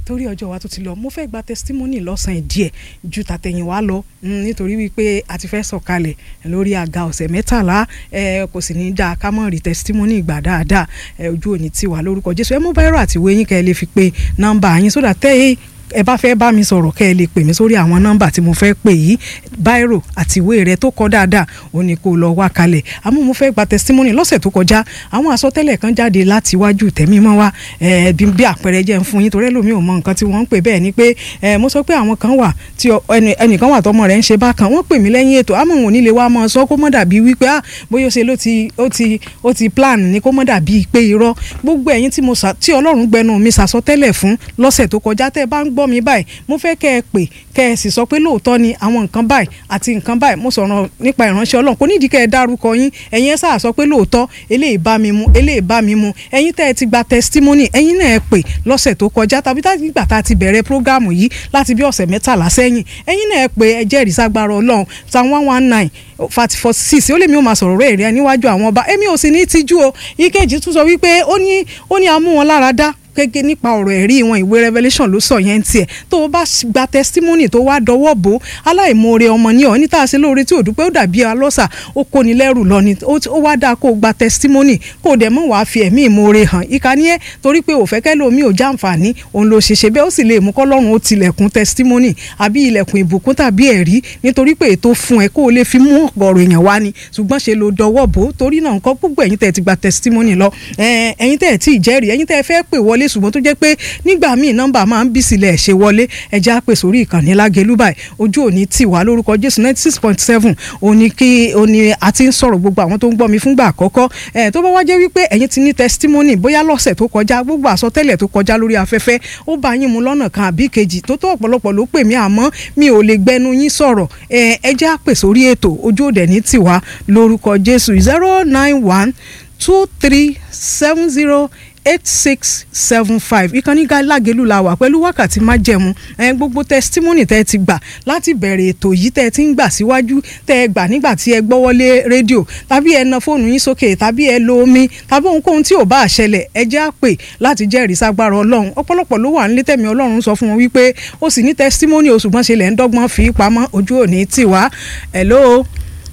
torí ọjọ́ wa tó ti lọ mo fẹ́ gba testimony lọ́sàn-án díẹ̀ ju tàtẹ̀yìnwá lọ nítorí wípé a ti fẹ́ sọ̀kalẹ̀ lórí àga ọ̀sẹ̀ mẹ́tàlá kò sì ní í dáa ká mọ̀ rí testimony ìgbà dáadáa ojú òní tiwa lórúkọ Jésù ẹ mú báyìí àti wẹ́yìn kẹ́ ẹ lè fi pe nọ́mbà yín sódà tẹ́ ẹ ẹ bá fẹ́ bá mi sọ̀rọ̀ kẹ́ ẹ lè pè mí sórí àwọn nọ́mbà tí mo fẹ́ pè yìí báírò àti ìwé rẹ tó kọ dáadáa ó ní kó lọ wá kalẹ̀ àmọ́ mo fẹ́ gba testimony lọ́sẹ̀ tó kọjá àwọn àsọtẹ́lẹ̀ kan jáde láti iwájú tẹ̀mí mọ́ wa bí àpẹẹrẹ jẹ́ ń fún yín torí ẹlòmíì ò mọ nǹkan tí wọ́n ń pè bẹ́ẹ̀ ni pé mo sọ pé àwọn kan wà tí ẹnìkan wà tọmọ rẹ̀ ń ṣe bákan wọ́n pè mí lẹ́yìn ètò àmọ́ òun nílé wa mọ́ sọ kó mọ́ dàbí wípé ah bóyá ó ṣe ló ti ó ti ó ti plan ni kó mọ́ dàbí pé irọ́ gbogbo ẹ̀yin tí Ọlọ́run gbẹnu mi sàsọtẹ́lẹ̀ fún lọ́sẹ̀ tó kọjá tẹ́ ẹ bá ń gbọ́ mi báyìí mo fẹ́ kẹ́ ẹ pè kẹ́ ẹ sì sọ pé lóòótọ́ ni àwọn nǹkan báyìí àti nǹkan báyìí mo sọ̀rọ̀ nípa ìránṣẹ́ ọlọ́run kò nídìí kẹ́ ẹ dárúkọ yín ẹ̀yin ẹ sáà sọ pé lóòótọ́ eléyìí bá mi mu eléyìí bá mi mu ẹ̀yin tẹ́ ẹ ti gba testimony ẹ̀yin náà ẹ pè lọ́sẹ̀ tó kọjá tàbí nígbà tá a ti bẹ̀rẹ̀ prógámù yìí láti bí ọ̀sẹ̀ mẹ́tàlá sẹ́yìn ẹ̀yin náà ẹ pè ẹ jẹ́rìí ságbára ọlọ́run psalm one one nine forty four six ó lè mi ò máa sọ̀rọ̀ rẹ̀ rẹ̀ níwájú àwọn ọba èmi ò sì ní tijú o ìkejì tún sọ wípé ó ní ó ní amú wọn lára dá gẹ́gẹ́ nípa ọ̀rọ̀ ẹ̀rí wọn ìwé revelation ló sọ yẹn tiẹ̀ tó o bá gba testimony tó wá dọwọ́ bò aláìmoore ọmọ ní ọ̀ ní tá a ṣe lóore tí ò dúpẹ́ ó dàbí alọ́sà ó kóni lẹ́rù lọ ni ó wá dáa kó o gba testimony kó o dẹ̀ mọ̀ wàá fi ẹ̀mí ìmoore hàn ìkànnì ẹ̀ torí pé òfẹ́ kẹ́ lómi ò jàǹfààní òun ló ṣe ṣe bẹ́ẹ̀ ó sì lè mú kọ́lọ́run ó tilẹ̀kùn testimony àbí ilẹ̀kùn ìbùkún tàbí ẹ̀rí nítorí pé ètò fún ẹ kó o lè fi mú ọ̀rọ̀ èèyàn wá ni ṣùgbọ́n ṣe ló dọwọ́ bò torí náà nǹkan gbogbo ẹ̀yin tẹ̀ ti gba testimony lọ ẹ̀yin tẹ̀ tí ì jẹ́rìí ẹ̀yin tẹ̀ fẹ́ pè wọlé ṣùgbọ́n tó jẹ́ pé nígbà míì nọ́mbà máa ń bí sílẹ̀ ṣe wọlé ẹja pè sórí ìkànnì lágẹ̀lú báyìí ojú òní tì wá lórúkọ jésù ninety six point seven òní kí òní àti ń sọ̀rọ̀ gbogbo àwọn tó ń gbọ́ mi fúngbà àkọ́kọ́ ẹ̀ tó bá wá jẹ́ wípé ẹ̀yin ti ní testimony bóyá lọ́sẹ̀ tó kọjá gbogbo àsọtẹ́lẹ̀ tó kọjá lórí afẹ́fẹ́ ó bá yín mu lọ́nà kan àbí kejì tó tó ọ̀pọ̀lọpọ̀ ló pè mí àmọ́ mi ò lè gbẹnu yín sọ̀rọ̀ ẹ̀ ẹja pè sórí ètò ojú òdẹ̀ ní tì wá lórúkọ jésù zero nine one two three seven zero eight six seven five ìkànnì lágẹ̀lú la wà pẹ̀lú wákàtí májẹ̀mú ẹ̀ gbogbo testimony tẹ́ ẹ ti gbà láti bẹ̀rẹ̀ ètò yìí tẹ́ ẹ ti ń gbà síwájú tẹ́ ẹ gbà nígbà tí ẹ gbọ́wọ́lé rédíò tàbí ẹ na fóònù yín sókè tàbí ẹ lo omi tàbí ohunkóhun tí ò bá ṣẹlẹ̀ ẹ jẹ́ àpè láti jẹ́rìí ságbára ọlọ́run ọ̀pọ̀lọpọ̀ ló wà nílé tẹ̀mí ọlọ́run sọ fún wọn wípé ó sì ní testimony oṣù gbọ́n ṣe lẹ̀ ń dọ́gbọ́n fi pamọ́ ojú òní tì wá hello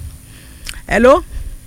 hello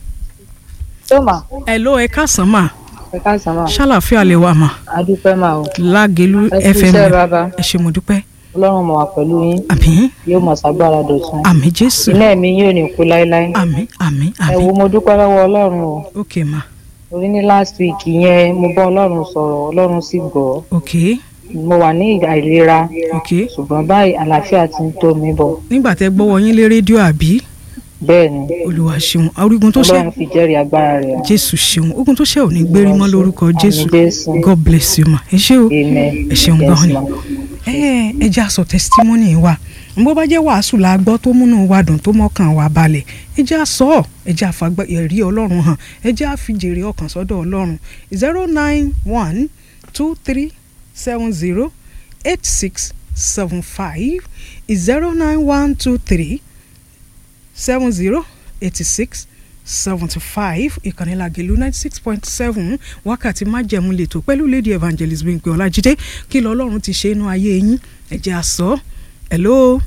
hello ẹ káàsán mà ẹ káàsán máa. ṣàlàfíà lè wà mà. adúpẹ́ máa o. lágẹ̀lú ẹ kú fm iṣẹ́ bàbá. ẹ ṣé mo dúpẹ́. ọlọ́run mọ̀ wá pẹ̀lú yín àmín yóò mọ̀ ságbára dọ̀tun. àmín jésù iná ẹ̀mí yóò ní kú láéláé. àmín àmín ẹ wo àmín mo dúpẹ́ lọ́wọ́ ọlọ́run o. ok ma orí ní last week yẹn mo bá ọlọ́run sọ̀rọ̀ ọlọ́run sì gbọ́. ok mo wà ní àìlera ok ṣùgbọ́n báyìí àlàáfíà ti ń tó mi bọ̀. nígbà tẹ gbọ́wọ́ yín lé rédíò àbí bẹ́ẹ̀ ni olúwa ṣeun orígun tó ṣe ọlọ́run fi jẹ́rìí agbára rẹ̀ hàn. jésù ṣeun ogun tó ṣe ò ní gbérí mọ́ lórúkọ jésù Àmín Jésù. god bless you ma ẹ ṣé o amen. ẹ ṣeun Yes, gan ni ma. ẹ ẹ jẹ́ àsọ testimony wa bó bá jẹ́ wàásù la gbọ́ tó múnú wa dùn tó mọ́kàn wa balẹ̀ ẹ jẹ́ àsọ ẹ jẹ́ àfagbọ́ ẹ̀rí ọlọ́run hàn ẹ jẹ́ àfijèrè ọkàn sọ́dọ̀ ọlọ́run zero nine one two three seven zero eight six seven five zero nine one two three seven zero eighty six seventy five ìkànnì Lágelú ninety six point seven wákàtí májẹ̀mú lẹ́tọ̀ pẹ̀lú lady evangelist Bímpé Ọlájídé kí lọ ọlọ́run ti ṣe inú ayé yín ẹ jẹ́ á sọ hello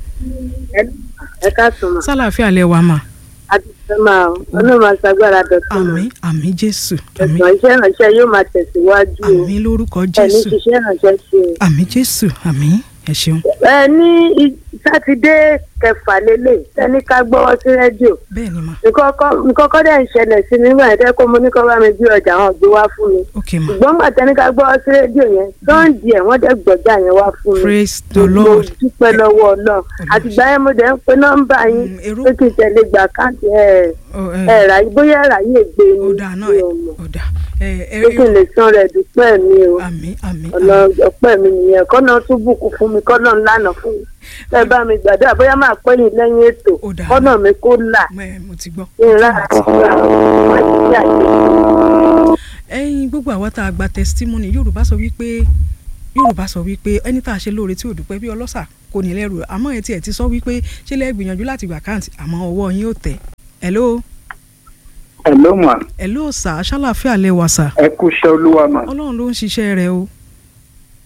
ẹ káàtó mà sálàáfíà lẹ wà mà adúpẹ́ máa o ọlọ́run máa ṣàgbára dọ̀tún mà àmín àmín jésù àmín ẹ̀sán iṣẹ́ ìrànṣẹ́ yóò máa tẹ̀síwájú o àmín lórúkọ ẹ̀ ní jésù ṣiṣẹ́ ìrànṣẹ́ ṣe o. àmín jésù àmín ẹ ṣeun ẹ ní i- sátidé kẹfà lélẹ̀ ẹni ká gbọ́wọ́ sí rédíò bẹ́ẹ̀ ni mà nǹkan kọ́- nǹkan kọ́ dẹ̀ ń ṣẹlẹ̀ sí mi nígbà yẹn kó mo ní kó bá mi gbé ọjà wọn gbé wá fún mi ok mà ṣùgbọ́n gbà tẹ́ni ká gbọ́wọ́ sí rédíò yẹn sọ́ǹdì ẹ̀ wọ́n dẹ̀ gbọ́jà yẹn wá fún mi praise the mo lord dúpẹ́ lọ́wọ́ ọlọ́run àtìgbà yẹn mo dẹ̀ ń pe nọ́mbà yín Mm, èrò- pé kí n tẹ̀lé gbà káàdì ẹ̀ Ọ, ẹ, ẹ̀ rà bóyá ẹ̀rà yìí gbé mi ọ̀dà náà mi ẹ ò mọ̀ ọ̀dà ẹ ẹ pé kí n lè san rẹ̀ dúpẹ́ mi o àmín àmín ọ̀nà àmín ọpẹ́ mi nìyẹn kọ́nà tún bùkún fún mi kọ́nà ńlànà fún mi ẹ bá mi gbàdúrà bóyá máa pẹ́ yín lẹ́yìn ètò Ó dáa. kọ́nà mi kó là Mẹ- mo ti gbọ́. kí n rà àti gbà wọ́n ti ṣe àyè. ẹ̀yin gbogbo àwa tá a gba testimony yorùbá sọ wípé yorùbá sọ wípé ẹni tá a ṣe lóore tí ò dúpẹ́ bí ọlọ́ṣà kò ní lẹ́rù àmọ́ ẹ tiẹ̀ ti sọ wípé ṣé lẹ́ẹ̀ gbìyànjú láti gbà káàntì àmọ́ ọwọ́ yín ò tẹ̀ hello Hello ma hello sà ṣàlàfíà lẹ́wà sà ẹ kú iṣẹ́ olúwa ma ọlọ́run ló ń ṣiṣẹ́ rẹ̀ o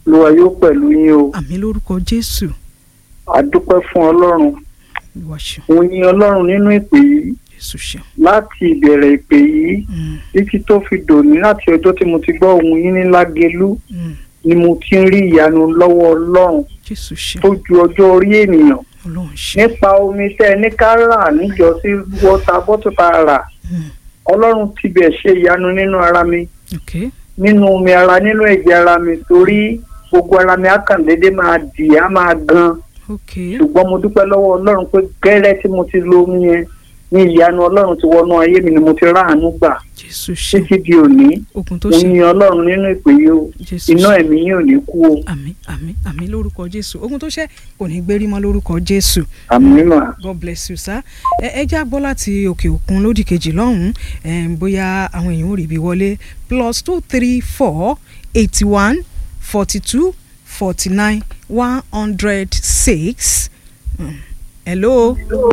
olúwa yóò pẹ̀lú yín o àmì lórúkọ jésù a dúpẹ́ fún ọlọ́run olúwa ṣeun òun yin ọlọ́run nínú ìpè yìí jésù ṣeun láti ìbẹ̀rẹ̀ ìpè yìí Mm, títí tó fi dòní láti ọjọ́ tí mo ti gbọ́ ohun yín ní lágelú mm, ni mo ti ń rí ìyanu lọ́wọ́ ọlọ́run jésù ṣeun tó ju ọjọ́ orí ènìyàn ọlọ́run ṣeun nípa omi tẹ́ ẹ ní ká rà níjọ́sí wọ́ta bọ́tù tá a rà Mm, ọlọ́run ti bẹ̀ ṣe ìyanu nínú ara mi ok nínú omi ara nínú ẹ̀jẹ̀ ara mi torí gbogbo ara mi á kàn déédéé máa dì á máa gan ok ṣùgbọ́n mo dúpẹ́ lọ́wọ́ ọlọ́run pé gẹ́rẹ́ tí mo ti lo omi yẹn ní ìyanu ọlọ́run ti wọnú ayé mi ni mo ti ráàánú gbà jésù ṣeun títí di òní ogun tó mo ṣe yin ọlọ́run nínú ìpè yìí o jésù iná ṣeun ẹ̀mí yìí ò ní kú o àmì àmì àmì lórúkọ jésù ogun tó ṣe kò ní gbérí mọ́ lórúkọ jésù àmì mímọ́ god bless you sir ẹ ẹ já gbọ́ láti òkè òkun lódì kejì lọ́hùn-ún em, bóyá àwọn èèyàn ò rí ibi wọlé plus two three four eighty one forty two forty nine one hundred six hello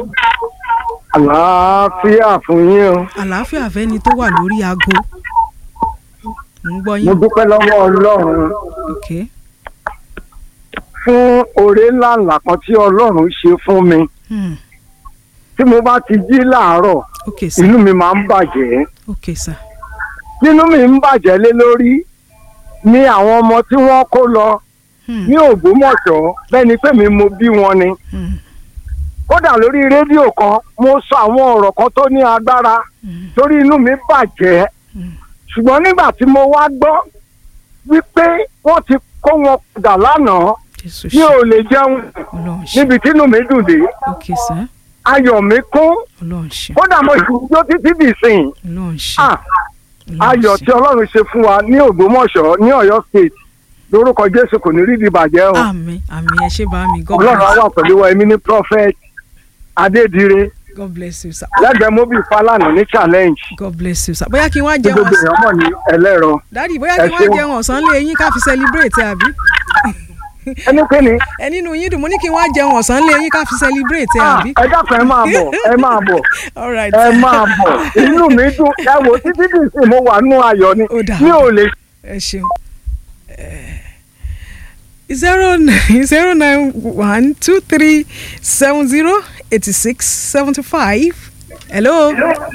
àlàáfíà fún yín o àlàáfíà fẹ́ni tó wà lórí aago ń gbọ́ mo yín dúpẹ́ lọ́wọ́ ọlọ́run ok fún oore ńláńlá kan tí ọlọ́run ṣe fún mi hmm. tí mo bá ti jí láàárọ̀ ok sir inú mi máa ń bàjẹ́ ok sir nínú mi ń bàjẹ́ lé lórí ní àwọn ọmọ tí wọ́n kó lọ hmm. ní ògbómọ̀ṣọ́ bẹ́ẹ̀ ni pé mi mo bí wọn ni Hmm. kódà lórí rédíò kan mo sọ àwọn ọ̀rọ̀ kan tó ní agbára Hmm. torí inú mi bàjẹ́ Hmm. ṣùgbọ́n nígbà tí mo wá gbọ́ wípé wọ́n ti kó wọn padà lánàá jésù mi ṣe ò lè jẹun ọlọ́run ṣe níbi tí inú mi dùn dé ok sir ayọ̀ mi kún ọlọ́run ṣe kódà mo ìṣùjó títí dì sìn ọlọ́run ṣe ah ọlọ́run ayọ̀ ṣe. tí ọlọ́run ṣe fún wa ní ògbómọ̀ṣọ́ ní ọ̀yọ́ state lórúkọ jésù kò ní rí di bàjẹ́ o àmín àmín ẹ ṣé bá mi god ọlọ́run á bless wà pẹ̀lú wa èmi ní prophet adédire god bless you sir lẹ́gbẹ̀ẹ́ mobil falana ní challenge god bless you sir bóyá kí n wá tí jẹun gbogbo ọ̀sán èèyàn mọ̀ ní ẹlẹ́rọ dádì bóyá ẹ kí n wá ṣeun. jẹun ọ̀sán lé yín ká fi celebrate àbí ẹni pé ni ẹ nínú yín dùn mo ní kí n wá jẹun ọ̀sán lé yín ká fi celebrate ah, àbí ẹ dákun ẹ máa bọ̀ ẹ máa bọ̀ all right ẹ máa bọ̀ inú mi dùn ẹ wò títí dì sìn mo wà nú ayọ̀ ni Ó dà. mi ò lè ẹ ṣeun zero nine zero nine one two three seven zero eighty six seventy five hello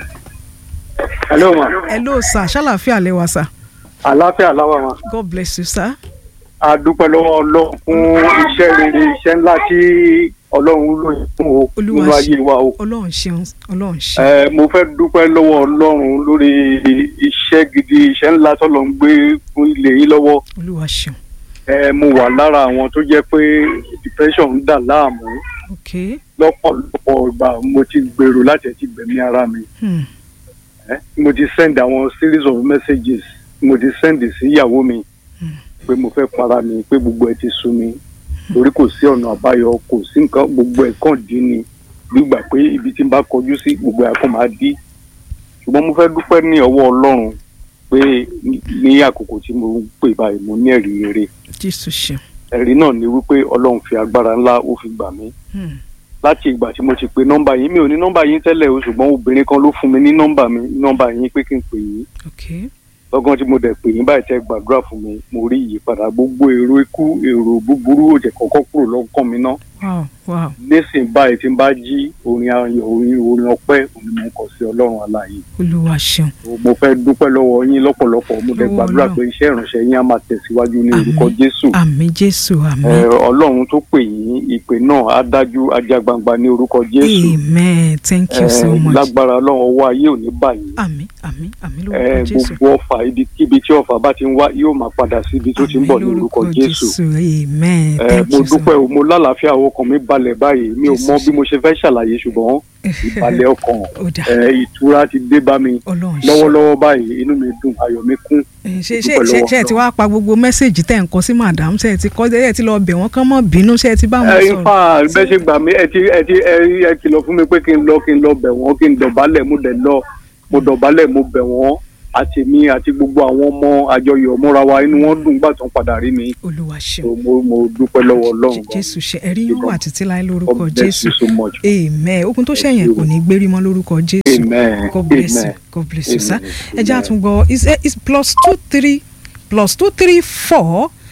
hello ma hello sir ṣàlàfíà lẹ́wà sir àlàáfíà láwà ma god bless you sir a dúpẹ́ lọ́wọ́ ọlọ́run fún iṣẹ́ rere iṣẹ́ ńlá tí ọlọ́run lò yín fún o Olúwa nínú ṣe. ayé wa o. ọlọ́run ṣeun ọlọ́run ṣe Ẹ, mo fẹ́ dúpẹ́ lọ́wọ́ ọlọ́run lórí iṣẹ́ gidi iṣẹ́ ńlá tọ́lọ́ ń gbé fún ilé yín lọ́wọ́. olúwa ṣeun Ẹ, mo wà lára àwọn tó jẹ́ pé depression ń dà láàmú ok lọ́pọ̀lọpọ̀ ìgbà mo ti gbèrò láti ẹ̀ ti gbẹ̀mí ara mi. hmm. Ẹ, mo ti send àwọn series of messages mo ti send sí ìyàwó mi pé mo fẹ́ para mi pé gbogbo ẹ ti sú mi torí kò sí ọ̀nà àbáyọ kò sí nǹkan gbogbo ẹ̀ kàn dín ni gbígbà pé ibi tí n bá kọjú sí gbogbo ẹ̀ kàn máa dí ṣùgbọ́n mo fẹ́ dúpẹ́ ní ọwọ́ ọlọ́run pé ní- ní àkókò tí mo ń pè báyìí mo ní ẹ̀rí rere jésù ṣeun ẹ̀rí náà ni wípé ọlọ́run fi agbára ńlá ó fi gbà mí hmm. láti ìgbà tí mo ti pe nọ́mbà yín mi ò ní nọ́mbà yín tẹ́lẹ̀ o ṣùgbọ́n obìnrin kan ló fún mi ní nọ́mbà mi nọ́mbà yín pé kí n pè yín ok lọ́gán tí mo dẹ̀ pè yín báyìí tẹ́ gbàdúrà fún mi mo rí ìyípadà gbogbo èrò ikú èrò búburú òjẹ̀ kọ́kọ́ kúrò lọ́kàn mi ná wow wow nísìnyí báyìí tí n bá jí orin ayọ̀ orin orin ọpẹ́ òní mo ń kọ sí ọlọ́run aláàyè olúwa ṣeun mo fẹ́ dúpẹ́ lọ́wọ́ yín lọ́pọ̀lọpọ̀ mo dẹ̀ Lọ́wọ́ gbàdúrà Ọlọ́run. pé iṣẹ́ ìránṣẹ́ yín á máa tẹ̀síwájú ní orúkọ Àmín. jésù àmín jésù àmín Ẹ, ọlọ́run tó pè yín ìpè náà á dájú ajá gbangba ní orúkọ jésù amen thank you Ẹ, so much lágbára ọlọ́run ọwọ́ ayé ò ní báyìí àmín àmín àmín Ẹ, lórúkọ jésù gbogbo ọfà ibikíbi tí ọfà bá ti ń wá yóò máa padà síbi tó ti ń bọ̀ ní Àmín orúkọ jésù amen Ẹ, thank mo you so dúpẹ́ o mo lálàáfíà ọkàn mi balẹ̀ báyìí mi ò mọ bí mo ṣe fẹ́ ṣàlàyé ṣùgbọ́n ìbalẹ̀ ọkàn ó dà ẹ, ìtura ti dé bá mi ọlọ́run ṣe lọ́wọ́lọ́wọ́ báyìí inú mi dùn ayọ̀ mi kún ṣe ṣe dúpẹ́ ṣe lọ́wọ́ ṣe ẹ ti wá pa gbogbo mẹ́sẹ̀gì tẹ̀ ń kọ sí madam ṣe ẹ ti kọ́ ẹ ti lọ bẹ̀ wọ́n kán mọ́ bínú ṣe ẹ ti bá wọn ẹ sọ̀rọ̀ ifá bẹ́ẹ̀ ṣe gbà mí ẹ ti ẹ ti ẹ ẹ kìlọ̀ fún mi pé kí n lọ kí n lọ bẹ̀ wọ́n kí n dọ̀bálẹ̀ mo dẹ̀ lọ mo dọ̀bálẹ̀ mo bẹ̀ wọ́n àti mi àti gbogbo àwọn ọmọ àjọyọ̀ múra wa inú wọn dùn gbà tó ń padà rí mi olúwa ṣeun So, mo mo dúpẹ́ lọ́wọ́ ọlọ́run Jé- gan. jésù ṣe ẹ̀rí yóò wà títí láé lórúkọ God bless jésù you so much. amen ogun tó ṣẹ̀yìn kò ní gbérí mọ́ lórúkọ jésù Amen. god bless you Amen. god bless you Amen. sir ẹ jẹ́ àtúngbọ̀ is is plus two three plus two three four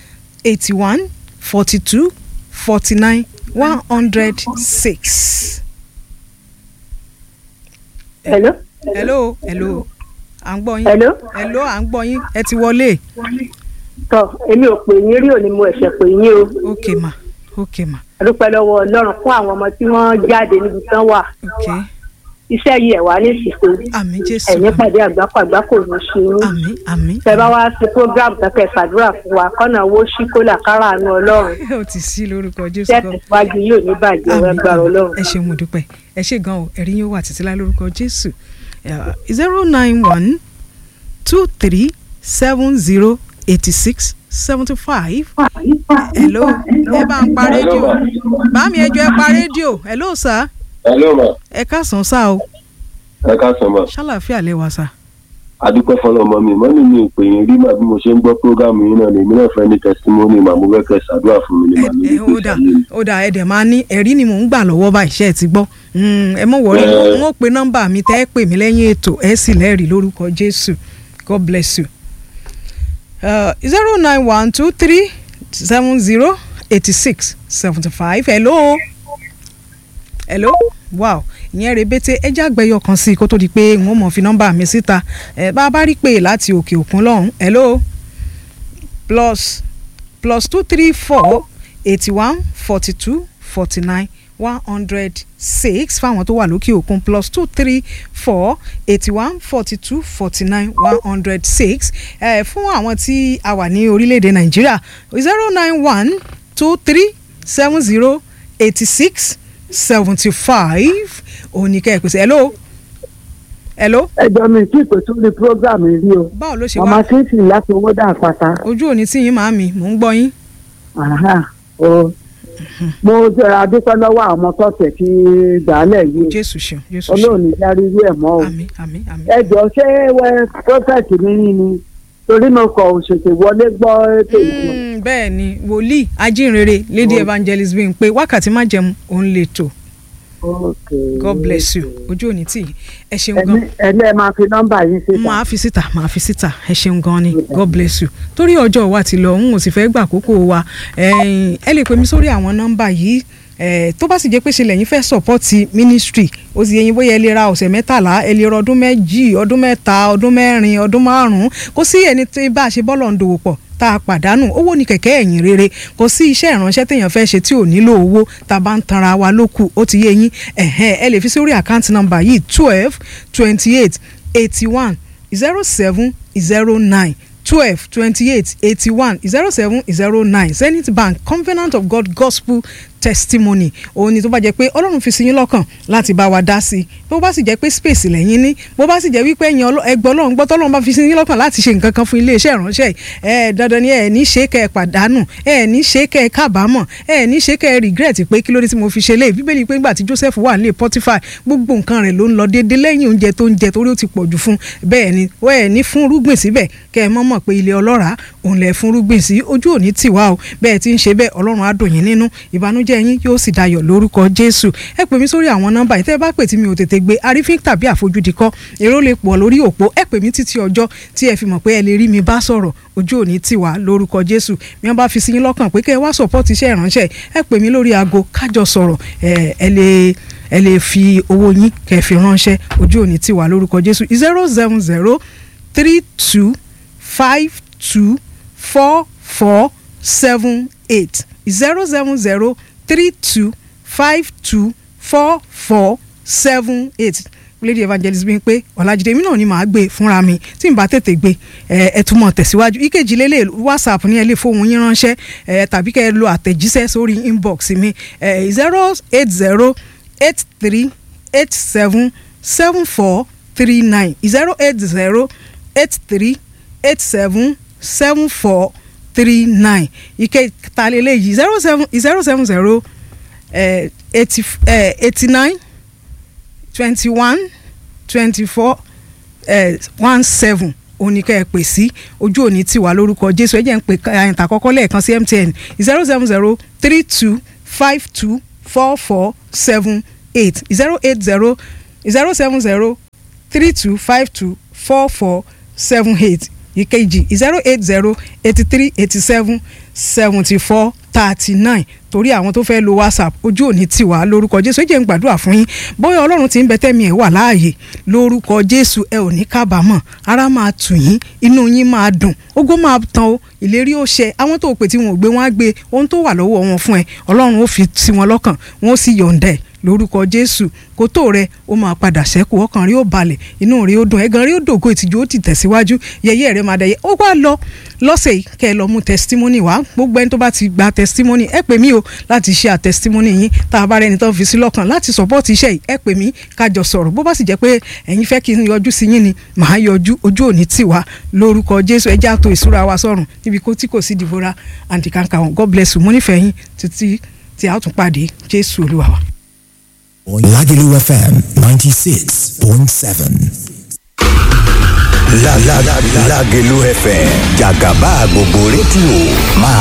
eighty one forty two forty nine one hundred six. hello hello hello à ń gbọ́ yín hello hello à ń gbọ́ yín ẹ ti wọlé tọ èmi ò pè yín rí òní mo ẹ̀ṣẹ̀ pè yín o ok ma ok ma a dúpẹ́ lọ́wọ́ ọlọ́run fún àwọn ọmọ tí wọ́n jáde níbi tán wà ok iṣẹ́ yìí ẹ̀ wá ní ìsìnkú àmì jésù ẹ̀yìn pàdé àgbákò àgbákò ní ṣe yín àmì àmì tẹ bá wá sí program kẹkẹ ṣàdúrà fún wa kọ́nà owó ṣí kólà kára àánú ọlọ́run ó ti sí lórúkọ jésù tẹ́ gan tẹ̀síwájú yóò ní bàjẹ́ àmì ẹgbàá ọlọ́run. ẹ ṣe mo dúpẹ́ ẹ ṣe gan o ẹ̀rí yóò wà títí láì lórúkọ jésù zero nine one two three seven zero eighty six seventy five hello ẹ bá ń pa rédíò bá mi ẹjọ ẹ pa rédíò hello sir hello ma ẹ káàsán sá o ẹ káàsán ma ṣàlàáfíà lẹ wá sá. adúpẹ́ fọlọ́mọ mi mọ́mí mi ò pè yín rí màá bí mo ṣe ń gbọ́ prógámù yín náà lèmi náà fẹ́ ní tẹsítímọ́nì màá mo fẹ́ kẹ́ ṣàdúrà fún mi ní màá ẹ lórí ó dà pèsè ayé mi. ó dà ẹ dẹ̀ máa ní ẹ̀rí ni mò ń gbà lọ́wọ́ báyìí ṣe é ti gbọ́ Mm, ẹ mọ̀ wọlé Eh. n ó pe nọ́mbà mi tẹ́ ẹ pè mí lẹ́yìn ètò ẹ sì lẹ́rìí lórúkọ jésù god bless you. zero nine one two three seven zero eighty six seventy five hello hello wow ìyẹn rebete ẹjẹ àgbẹyọ kan sí i kó tó di pé n ó mọ̀ fi nọ́mbà mi síta ẹ bá a bá rí pé láti òkè òkun lọ́hùn hello plus plus two three four eighty one forty two forty nine one hundred six fáwọn tó wà lókè òkun plus two three four eighty one forty two forty nine one hundred six ẹ fún àwọn tí a wà ní orílẹ̀-èdè nàìjíríà zero nine one two three seven zero eighty six seventy five òní kẹ́ ẹ̀ pèsè hello hello ẹjọ́ mi tí ìpè tún ní program rí o báwo ló ṣe màmá wá kíntì láti owó dà pátá ojú òní tí yín màámi mò ń gbọ́ yín Àhá, o mo jẹrà dúpẹ́ lọ́wọ́ àwọn tọ́tẹ̀ tí gbàálẹ̀ yìí jésù ṣeun jésù ṣeun olóòní járí irú ẹ̀ mọ́ o àmín àmín àmín. ẹjọ́ ṣé wẹ prọfẹ̀tì mi ní ni torí mo kọ̀ òṣèṣe wọlé gbọ́ ètò ìsìn Mm, bẹ́ẹ̀ ni wòlíì ajínrere lady evangelist bí n pé wákàtí má jẹun òun lè tò god bless you ojú òní tì í ẹ ṣeun gan ẹni ẹni ẹ máa fi nọ́mbà yín síta máa fi síta máa fi síta ẹ ṣeun gan ni god bless you torí ọjọ́ wa ti lọ n ò sì fẹ́ gbà àkókò wa ẹ̀yin, ẹ lè pè mí sórí àwọn nọ́mbà yìí eh, tó bá sì jẹ́ pé ṣe lẹ́yìn fẹ́ sọ́pọ́tì ministry ó sì yẹyin bóyá ẹ lè ra ọ̀sẹ̀ mẹ́tàlá ẹ lè ra ọdún méjì ọdún mẹ́ta ọdún mẹ́rin ọdún márùn-ún kò sí ẹni tí bá a ṣe bọ́lọ̀ ń dòwò pọ̀ tá a pàdánù owó ní kẹ̀kẹ́ ẹ̀yìn rere kò sí iṣẹ́ ìránṣẹ́ téèyàn fẹ́ ṣe tí ò nílò owó tá a bá ń tanra wa lókù ó ti yé yín ẹ̀hẹ́n ẹ lè fi sórí àkáǹtì nọ́mbà yìí twelve twenty eight eighty one zero seven zero nine twelve twenty eight eighty one zero seven zero nine zenith bank covenant of god gospel testimony òun ni tó bá jẹ́ pé ọlọ́run fi sí yín lọ́kàn láti bá wa dá sí i bó bá sì jẹ́ pé space lẹ́yìn ní bó bá sì jẹ́ wípé ẹ̀yin ọlọ́- ẹgbẹ́ ọlọ́run gbọ́ tọ́lọ́run bá fi sí yín lọ́kàn láti ṣe nǹkan kan fún iléeṣẹ́ ìránṣẹ́ ẹ̀ dandan ni ẹ̀ ní ṣe kẹ́ ẹ pàdánù ẹ̀ ní ṣe kẹ́ ẹ kábàámọ̀ ẹ̀ ní ṣe kẹ́ ẹ regret pé kí ló dé tí mo fi ṣe léyìí bíbélì pé ńgbà tí joseph wà nílé potiphar gbogbo nǹkan rẹ̀ ló ń lọ déédé lẹ́yìn oúnjẹ tó ń jẹ torí ó ti pọ̀ jù fún bẹ́ẹ̀ ni ó ẹ̀ ní fún rúgbìn síbẹ̀ kẹ́ ẹ mọ̀ mọ̀ pé ilé ọlọ́ràá òun lẹ̀ fún rúgbìn sí ojú òní tì wá o bẹ́ẹ̀ ti ń ṣe bẹ́ẹ̀ ọlọ́run á dùn yín nínú ìbànújẹ́ yín yóò sì dayọ̀ lórúkọ jésù ẹ pè mí sórí àwọn nọ́mbà yìí tẹ́ ẹ bá pè tí mi ò tètè gbé arífín tàbí àfojúdi kọ́ èrò lè pọ̀ lórí òpó ẹ pè mí títí ọjọ́ tí ẹ fi mọ̀ pé ẹ lè rí mi bá sọ̀rọ̀ ojú òní tì wá lórúkọ jésù bí wọ́n bá fi sí yín lọ́kàn pé kẹ́ ẹ wá sọ̀pọ́tì iṣẹ́ ìránṣẹ́ ẹ pè mí lórí aago kájọ sọ̀rọ̀ ẹ ẹ lè ẹ lè fi owó yín kẹ́ ẹ fi ránṣẹ́ ojú òní tì wá lórúkọ jésù zero seven zero three two five two four four seven eight zero seven zero three two five two four four seven eight lady evangelist bí n pé ọ̀làjídé mi náà ni màá gbé fúnra mi tí n bá tètè gbé ẹ ẹ túmọ̀ tẹ̀síwájú ìkejì lélẹ̀ whatsapp ní ẹ lè fóun yín ránṣẹ́ ẹ tàbí kẹ́ ẹ lo àtẹ̀jíṣẹ́ sórí inbox mi ẹ zero eight zero eight three eight seven seven four three nine zero eight zero eight three eight seven seven four three nine ìkẹta lélẹ́yìí zero seven zero seven zero eighty eighty nine twenty one twenty four one seven oníkẹ́ ẹ pè sí ojú òní tí wà lórúkọ jésù ẹ jẹ́ ń pè àyìntà àkọ́kọ́ lẹ́ẹ̀kan sí mtn zero seven zero three two five two four four seven eight zero eight zero zero seven zero three two five two four four seven eight ìkejì zero eight zero eighty three eighty seven seventy four thirty nine torí àwọn tó fẹ́ lo whatsapp ojú òní tiwa lórúkọ jésù ẹ jẹ́ ń gbàdúrà fún yín bóyá ọlọ́run ti ń bẹ tẹ́mi ẹ̀ wà láàyè lórúkọ jésù ẹ ò ní kábàámọ̀ ara máa tù yín inú yín máa dùn ògo máa tán o ìlérí ó ṣẹ àwọn tó pè tí wọn ò gbé wọn á gbé ohun tó wà lọ́wọ́ wọn fún ẹ ọlọ́run ó fi sí wọn lọ́kàn wọn ó sì yọ̀ǹda ẹ̀ lórúkọ jésù kótó rẹ ó máa padà ṣẹ́kù ọkàn rí ó balẹ̀ inú rí ó dùn ẹ̀gàn rí ó dògo ìtìjú ó ti tẹ̀síwájú yẹyẹ rẹ máa dẹyẹ ó wá lọ lọ́sẹ̀ yìí kẹ́ ẹ lọ mú testimony wá gbogbo ẹni tó bá ti gba testimony ẹ pè mí o láti ṣe àtestimony yín tá a bá rẹni tó ń fi sí lọ́kàn láti support iṣẹ́ yìí ẹ pè mí kájọ sọ̀rọ̀ bó bá sì jẹ́ pé ẹ̀yin fẹ́ kí n yọjú sí yín ni màá yọjú ojú òní tì wá lórúkọ jésù ẹjẹ́ àtò ìṣúra wa sọ̀rùn níbi kó tí kò sí dìbòrà àǹtìkàǹkà wọn god bless you mo nífẹ̀ẹ́ yín títí tí a ó tún pàdé jésù olúwa wa. Lagelu FM 96.7. La la la Lagelu FM Jagaba gbogbo rédíò máa